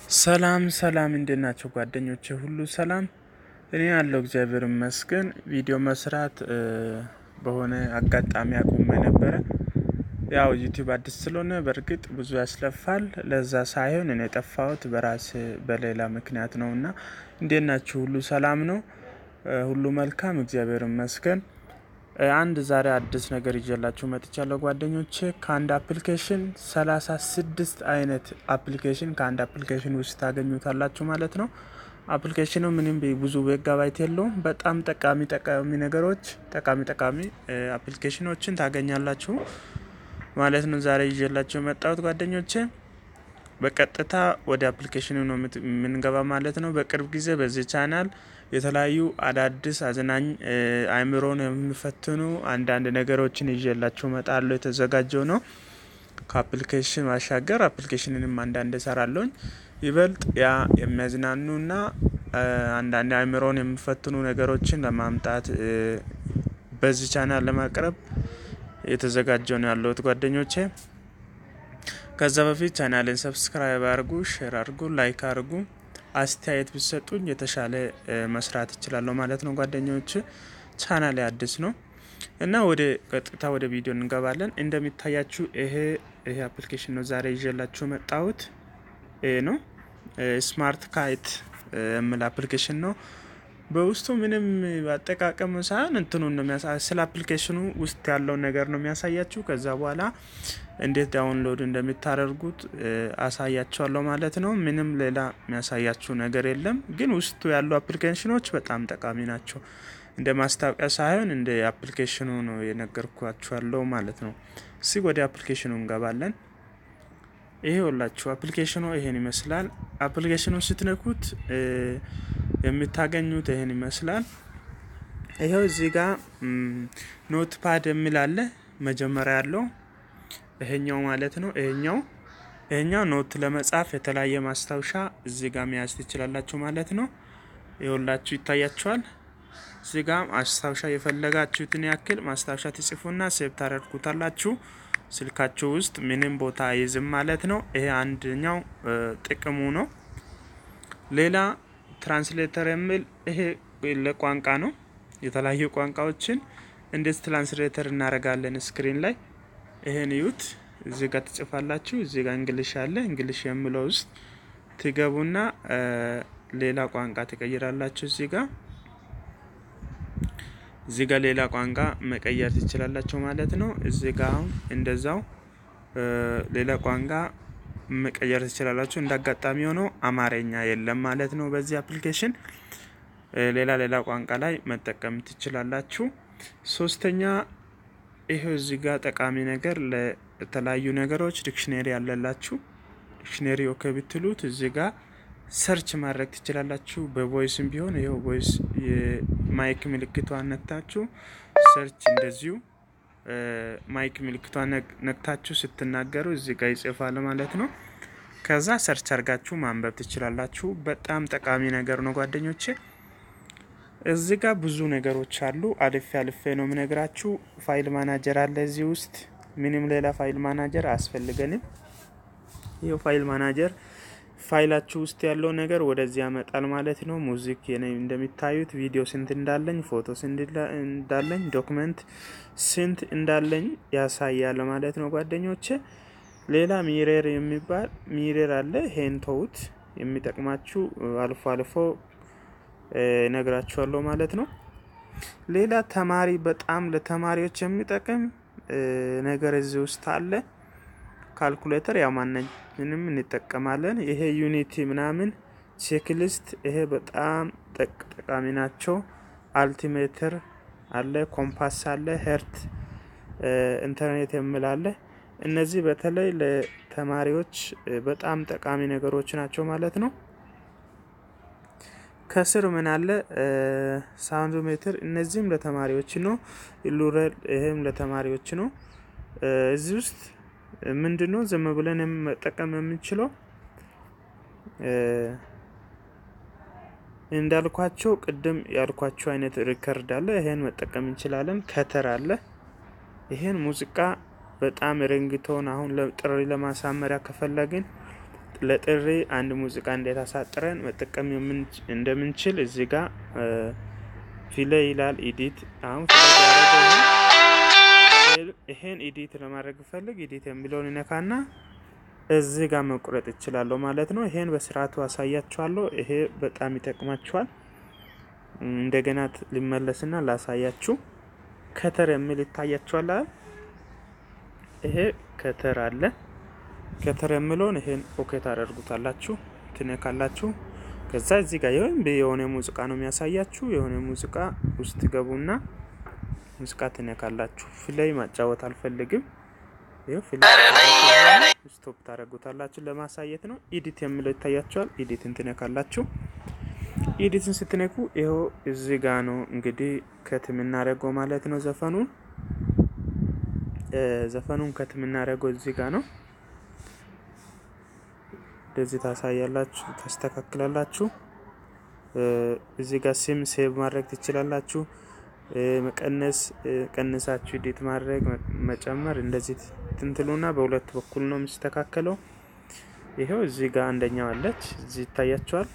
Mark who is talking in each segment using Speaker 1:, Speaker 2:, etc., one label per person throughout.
Speaker 1: ሰላም ሰላም እንዴት ናቸው ጓደኞቼ? ሁሉ ሰላም እኔ ያለው እግዚአብሔር ይመስገን። ቪዲዮ መስራት በሆነ አጋጣሚ አቁሜ ነበረ። ያው ዩቲዩብ አዲስ ስለሆነ በእርግጥ ብዙ ያስለፋል። ለዛ ሳይሆን እኔ የጠፋሁት በራሴ በሌላ ምክንያት ነው እና እንዴት ናችሁ? ሁሉ ሰላም ነው? ሁሉ መልካም እግዚአብሔር ይመስገን። አንድ ዛሬ አዲስ ነገር ይዤላችሁ መጥቻለሁ ጓደኞቼ። ከአንድ አፕሊኬሽን ሰላሳ ስድስት አይነት አፕሊኬሽን ከአንድ አፕሊኬሽን ውስጥ ታገኙታላችሁ ማለት ነው። አፕሊኬሽኑ ምንም ብዙ ሜጋባይት የለውም። በጣም ጠቃሚ ጠቃሚ ነገሮች ጠቃሚ ጠቃሚ አፕሊኬሽኖችን ታገኛላችሁ ማለት ነው። ዛሬ ይዤላችሁ የመጣሁት ጓደኞቼ በቀጥታ ወደ አፕሊኬሽኑ ነው የምንገባ ማለት ነው። በቅርብ ጊዜ በዚህ ቻናል የተለያዩ አዳዲስ አዝናኝ አእምሮን የሚፈትኑ አንዳንድ ነገሮችን ይዤላችሁ እመጣለሁ። የተዘጋጀው ነው ከአፕሊኬሽን ማሻገር አፕሊኬሽንንም አንዳንድ እሰራለሁኝ። ይበልጥ ያ የሚያዝናኑና አንዳንድ አእምሮን የሚፈትኑ ነገሮችን ለማምጣት በዚህ ቻናል ለማቅረብ የተዘጋጀው ነው ያለሁት ጓደኞቼ። ከዛ በፊት ቻናልን ሰብስክራይብ አድርጉ፣ ሼር አድርጉ፣ ላይክ አድርጉ። አስተያየት ቢሰጡኝ የተሻለ መስራት እችላለሁ ማለት ነው ጓደኞች። ቻናል አዲስ ነው እና ወደ ቀጥታ ወደ ቪዲዮ እንገባለን። እንደሚታያችሁ ይሄ ይሄ አፕሊኬሽን ነው ዛሬ ይዤላችሁ መጣሁት። ይሄ ነው ስማርት ካይት የሚል አፕሊኬሽን ነው። በውስጡ ምንም አጠቃቀም ሳይሆን እንትኑን ነው የሚያሳ ስለ አፕሊኬሽኑ ውስጥ ያለውን ነገር ነው የሚያሳያችሁ። ከዛ በኋላ እንዴት ዳውንሎድ እንደምታደርጉት አሳያችኋለሁ ማለት ነው። ምንም ሌላ የሚያሳያችሁ ነገር የለም። ግን ውስጡ ያሉ አፕሊኬሽኖች በጣም ጠቃሚ ናቸው። እንደ ማስታወቂያ ሳይሆን እንደ አፕሊኬሽኑ ነው የነገርኳችኋለሁ ማለት ነው። እስቲ ወደ አፕሊኬሽኑ እንገባለን። ይሄ ሁላችሁ አፕሊኬሽኑ ይሄን ይመስላል። አፕሊኬሽኑን ስትነኩት የምታገኙት ይሄን ይመስላል። ይኸው እዚህ ጋር ኖት ፓድ የሚል አለ መጀመሪያ ያለው ይሄኛው ማለት ነው። ይሄኛው ይሄኛው ኖት ለመጻፍ የተለያየ ማስታወሻ እዚህ ጋር መያዝ ትችላላችሁ ማለት ነው። ይኸውላችሁ ይታያችኋል። እዚህ ጋር ማስታወሻ የፈለጋችሁትን ያክል ማስታወሻ ትጽፉና ሴቭ ታደርጉታላችሁ። ስልካችሁ ውስጥ ምንም ቦታ አይዝም ማለት ነው። ይሄ አንደኛው ጥቅሙ ነው። ሌላ ትራንስሌተር የሚል ይሄ ለቋንቋ ነው። የተለያዩ ቋንቋዎችን እንዴት ትራንስሌተር እናደርጋለን ስክሪን ላይ ይሄን እዩት። እዚህ ጋር ትጽፋላችሁ። እዚህ ጋር እንግሊሽ አለ። እንግሊሽ የሚለው ውስጥ ትገቡና ሌላ ቋንቋ ትቀይራላችሁ። እዚህ ጋር እዚህ ጋር ሌላ ቋንቋ መቀየር ትችላላችሁ ማለት ነው። እዚህ ጋር አሁን እንደዛው ሌላ ቋንቋ መቀየር ትችላላችሁ። እንደ አጋጣሚ ሆኖ አማርኛ የለም ማለት ነው በዚህ አፕሊኬሽን። ሌላ ሌላ ቋንቋ ላይ መጠቀም ትችላላችሁ። ሶስተኛ ይሄው እዚህ ጋር ጠቃሚ ነገር ለተለያዩ ነገሮች ዲክሽነሪ ያለላችሁ ዲክሽነሪ ኦኬ ብትሉት እዚህ ጋር ሰርች ማድረግ ትችላላችሁ። በቮይስም ቢሆን ይኸው ቮይስ የማይክ ምልክቷን ነክታችሁ ሰርች እንደዚሁ ማይክ ምልክቷን ነክታችሁ ስትናገሩ እዚህ ጋር ይጽፋል ማለት ነው። ከዛ ሰርች አድርጋችሁ ማንበብ ትችላላችሁ። በጣም ጠቃሚ ነገር ነው ጓደኞቼ። እዚህ ጋር ብዙ ነገሮች አሉ። አልፌ አልፌ ነው የምነግራችሁ። ፋይል ማናጀር አለ እዚህ ውስጥ። ምንም ሌላ ፋይል ማናጀር አያስፈልገንም። ይኸው ፋይል ማናጀር ፋይላችሁ ውስጥ ያለው ነገር ወደዚህ ያመጣል ማለት ነው። ሙዚክ እንደሚታዩት ቪዲዮ ስንት እንዳለኝ፣ ፎቶ ስንት እንዳለኝ፣ ዶክመንት ስንት እንዳለኝ ያሳያል ማለት ነው ጓደኞቼ። ሌላ ሚሬር የሚባል ሚሬር አለ። ይሄን ተውት፣ የሚጠቅማችሁ አልፎ አልፎ ነግራችኋለሁ ማለት ነው። ሌላ ተማሪ በጣም ለተማሪዎች የሚጠቅም ነገር እዚህ ውስጥ አለ። ካልኩሌተር ያው ማንኛውንም እንጠቀማለን። ይሄ ዩኒቲ ምናምን ቼክሊስት ይሄ በጣም ጠቃሚ ናቸው። አልቲሜተር አለ፣ ኮምፓስ አለ፣ ሄርት ኢንተርኔት የሚል አለ። እነዚህ በተለይ ለተማሪዎች በጣም ጠቃሚ ነገሮች ናቸው ማለት ነው። ከስር ምን አለ ሳውንድ ሜትር፣ እነዚህም ለተማሪዎች ነው። ሉረል ይሄም ለተማሪዎች ነው። እዚህ ውስጥ ምንድን ነው ዝም ብለን መጠቀም የምንችለው እንዳልኳቸው ቅድም ያልኳቸው አይነት ሪከርድ አለ። ይሄን መጠቀም እንችላለን። ከተር አለ። ይሄን ሙዚቃ በጣም ሪንግቶን አሁን ጥሪ ለማሳመሪያ ከፈለግን ለጥሪ አንድ ሙዚቃ እንዴት አሳጥረን መጠቀም እንደምንችል እዚህ ጋር ፊለ ይላል ኢዲት። አሁን ይሄን ኢዲት ለማድረግ ፈልግ ኢዲት የሚለውን ይነካና እዚህ ጋር መቁረጥ ይችላለሁ ማለት ነው። ይሄን በስርዓቱ አሳያችኋለሁ። ይሄ በጣም ይጠቅማችኋል። እንደገና ሊመለስና ላሳያችሁ። ከተር የሚል ይታያችኋል። ይሄ ከተር አለ። ከተር የሚለውን ይሄን ኦኬ ታደርጉታላችሁ፣ ትነካላችሁ። ከዛ እዚህ ጋር ይሁን የሆነ ሙዚቃ ነው የሚያሳያችሁ። የሆነ ሙዚቃ ውስጥ ገቡና ሙዚቃ ትነካላችሁ። ፍላይ ማጫወት አልፈልግም። ይኸው ፍላይ ስቶፕ ታደርጉታላችሁ። ለማሳየት ነው። ኢዲት የሚለው ይታያችኋል። ኢዲትን ትነካላችሁ። ኢዲትን ስትነኩ ይኸው እዚህ ጋ ነው እንግዲህ ከት የምናደርገው ማለት ነው። ዘፈኑን ዘፈኑን ከት የምናደርገው እዚህ ጋ ነው። እንደዚህ ታሳያላችሁ፣ ታስተካክላላችሁ። እዚህ ጋር ሲም ሴቭ ማድረግ ትችላላችሁ። መቀነስ ቀንሳችሁ ኢዲት ማድረግ መጨመር፣ እንደዚህ ትንትሉና በሁለት በኩል ነው የሚስተካከለው። ይሄው እዚህ ጋር አንደኛው አለች፣ እዚህ ይታያችኋል።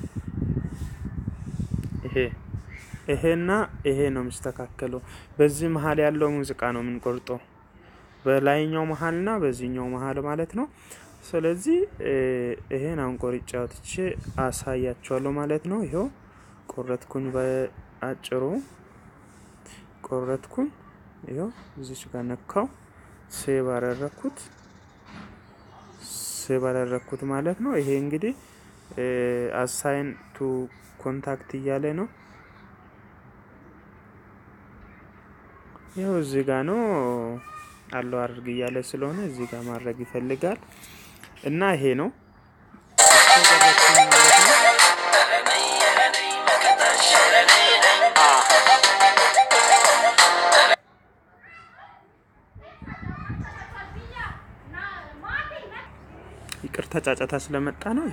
Speaker 1: ይሄ ይሄና ይሄ ነው የሚስተካከለው። በዚህ መሀል ያለው ሙዚቃ ነው የምንቆርጠው፣ በላይኛው መሀልና በዚህኛው መሀል ማለት ነው። ስለዚህ ይሄን አሁን ቆርጬ አውጥቼ አሳያችኋለሁ ማለት ነው። ይኸው ቆረጥኩኝ፣ በአጭሩ ቆረጥኩኝ። ይኸው እዚች ጋር ነካው፣ ሴቭ አደረኩት፣ ሴቭ አደረኩት ማለት ነው። ይሄ እንግዲህ አሳይን ቱ ኮንታክት እያለ ነው። ይኸው እዚህ ጋር ነው አለው አድርግ እያለ ስለሆነ እዚህ ጋር ማድረግ ይፈልጋል እና ይሄ ነው ይቅርታ ጫጫታ ስለመጣ ነው።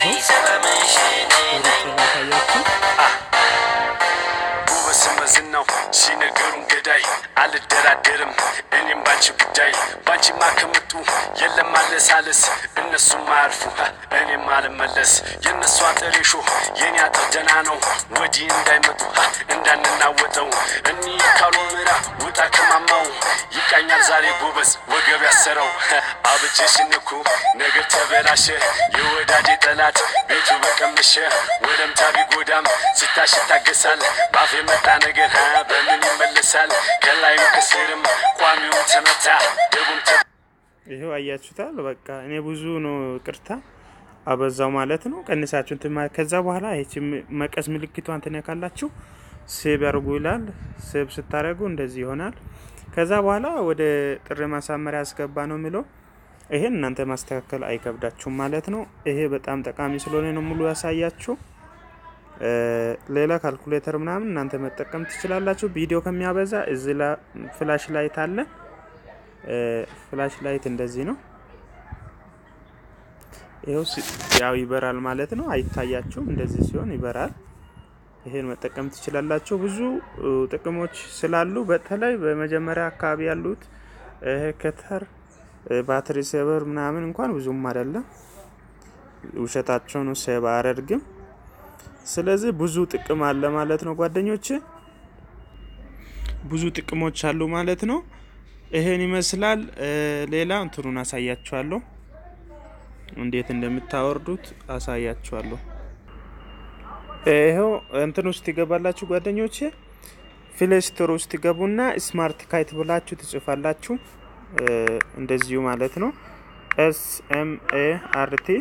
Speaker 2: ነው ሲነገሩን ገዳይ አልደራደርም እኔም ባንቺ ጉዳይ ባንቺ ማከመጡ የለም ማለሳለስ እነሱም ማያርፉ እኔም አልመለስ የእነሱ አጥር ሾ የኔ አጥር ደህና ነው ወዲህ እንዳይመጡ እንዳንናወጠው እኒ ካሉ ምራ ውጣ ከማማው ይቃኛል ዛሬ ጎበዝ ወገብ ያሰረው አብጀሽ ንኩ ነገር ተበላሸ የወዳጄ ጠላት ቤቱ በቀመሸ ወደምታ ቢጎዳም ስታሽ ይታገሳል ባፍ የመጣ ነገር በምን ይመለሳል? ከላይም ከስርም ቋሚውን ተመታ ደቡም
Speaker 1: ይሄው አያችሁታል። በቃ እኔ ብዙ ነው ቅርታ አበዛው ማለት ነው። ቀንሳችሁ እንትን ከዛ በኋላ ይቺ መቀስ ምልክቷን ትነካላችሁ። ሴብ ያርጉ ይላል። ሴብ ስታደርጉ እንደዚህ ይሆናል። ከዛ በኋላ ወደ ጥሪ ማሳመሪያ ያስገባ ነው የሚለው ይሄን እናንተ ማስተካከል አይከብዳችሁም ማለት ነው። ይሄ በጣም ጠቃሚ ስለሆነ ነው ሙሉ ያሳያችሁ። ሌላ ካልኩሌተር ምናምን እናንተ መጠቀም ትችላላችሁ። ቪዲዮ ከሚያበዛ እዚህ ላይ ፍላሽ ላይት አለ። ፍላሽ ላይት እንደዚህ ነው። ይኸው ያው ይበራል ማለት ነው። አይታያችሁም? እንደዚህ ሲሆን ይበራል። ይሄን መጠቀም ትችላላችሁ። ብዙ ጥቅሞች ስላሉ በተለይ በመጀመሪያ አካባቢ ያሉት ከተር ባትሪ ሴቨር ምናምን እንኳን ብዙም አይደለም። ውሸታቸውን ሴቭ አያደርግም። ስለዚህ ብዙ ጥቅም አለ ማለት ነው ጓደኞች፣ ብዙ ጥቅሞች አሉ ማለት ነው። ይሄን ይመስላል። ሌላ እንትኑን አሳያችኋለሁ፣ እንዴት እንደምታወርዱት አሳያችኋለሁ። ይኸው እንትን ውስጥ ይገባላችሁ ጓደኞች፣ ፕሌይ ስቶር ውስጥ ይገቡና ስማርት ካይት ብላችሁ ትጽፋላችሁ። እንደዚሁ ማለት ነው። ኤስ ኤም ኤ አር ቲ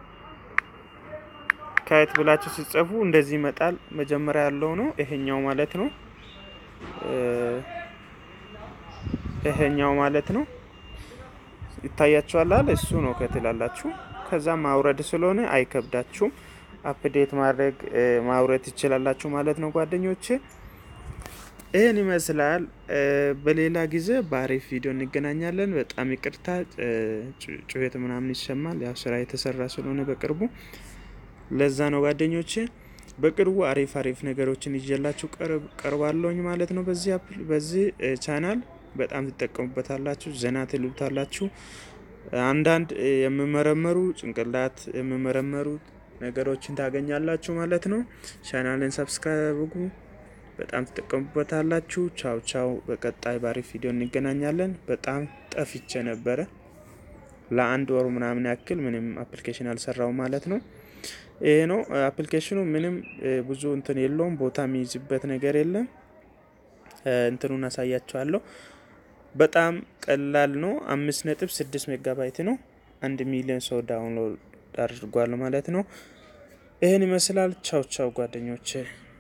Speaker 1: ካየት ብላችሁ ሲጽፉ እንደዚህ ይመጣል። መጀመሪያ ያለው ነው ይሄኛው ማለት ነው። ይሄኛው ማለት ነው ይታያችኋል። እሱ ነው ከትላላችሁ። ከዛ ማውረድ ስለሆነ አይከብዳችሁም። አፕዴት ማድረግ ማውረድ ትችላላችሁ ማለት ነው ጓደኞቼ። ይህን ይመስላል። በሌላ ጊዜ በአሪፍ ቪዲዮ እንገናኛለን። በጣም ይቅርታ ጩኸት ምናምን ይሰማል። ያው ስራ የተሰራ ስለሆነ በቅርቡ ለዛ ነው ጓደኞቼ። በቅርቡ አሪፍ አሪፍ ነገሮችን ይዤላችሁ ቀርባለሁኝ ማለት ነው። በዚህ በዚህ ቻናል በጣም ትጠቀሙበታላችሁ፣ ዘና ትሉታላችሁ። አንዳንድ የሚመረመሩ ጭንቅላት የሚመረመሩ ነገሮችን ታገኛላችሁ ማለት ነው። ቻናልን ሰብስክራይብ አድርጉ። በጣም ትጠቀሙበታላችሁ። ቻው ቻው። በቀጣይ ባሪፍ ቪዲዮ እንገናኛለን። በጣም ጠፍቼ ነበረ ለአንድ ወሩ ምናምን ያክል ምንም አፕሊኬሽን አልሰራው ማለት ነው። ይሄ ነው አፕሊኬሽኑ። ምንም ብዙ እንትን የለውም። ቦታ የሚይዝበት ነገር የለም። እንትኑን አሳያችኋለሁ። በጣም ቀላል ነው። አምስት ነጥብ ስድስት ሜጋባይት ነው። አንድ ሚሊዮን ሰው ዳውንሎድ አድርጓል ማለት ነው። ይህን ይመስላል። ቻው ቻው ጓደኞቼ